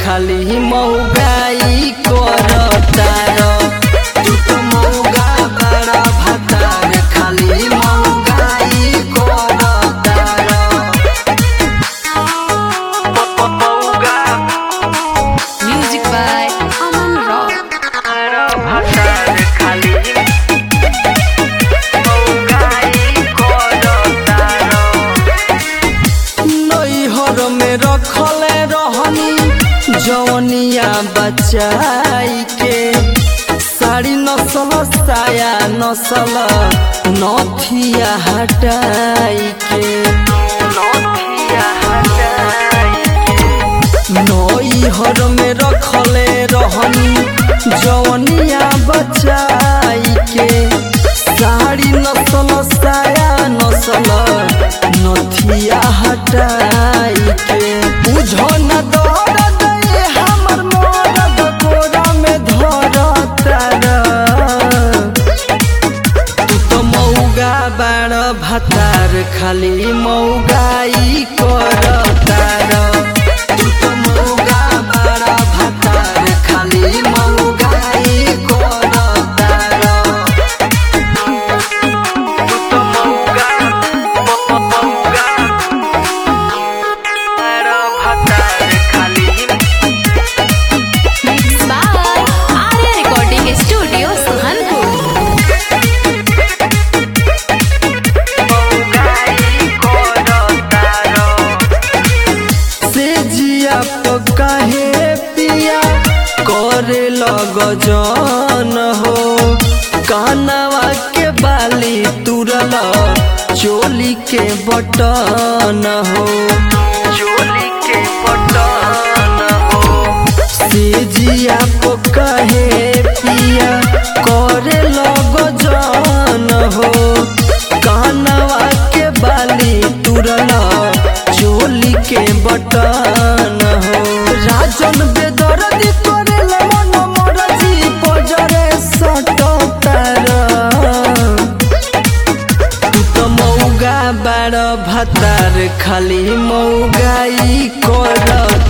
खाली मौगाई करतार तू तो मौगा बड़ा भतार खाली मौगाई करतार Music by Aman Rock. नैहर में रखले रहनी जवनिया बचाई के साड़ी नसल साया नसल नथिया हटाई के नैहर में रखले रहनी जवनिया बचाई के साड़ी नसल साया नसल नथिया हटाई के बुझो न दर्द ये हमर मरद कोरा में धरतार तू तो मौगा बाड़ भतार खाली मौगाई करतार तू तो मौगा बाड़ भतार खाली मौगाई करतार Mixed by Arya Recording Studio, Suhanpur. से जिया तो काहे पिया करे लग जन हो कानवा के बाली तुरल चोली के बटन हो चोली के बटन हो से जिया तो काहे पिया करे लग जन हो कानवा के बाली तुरल चोली के बटन हो राजन बेदर्दी करेला मन मरजी पजरे सटतार तू तो मौगा बाड़ भतार खाली मौगाई करतार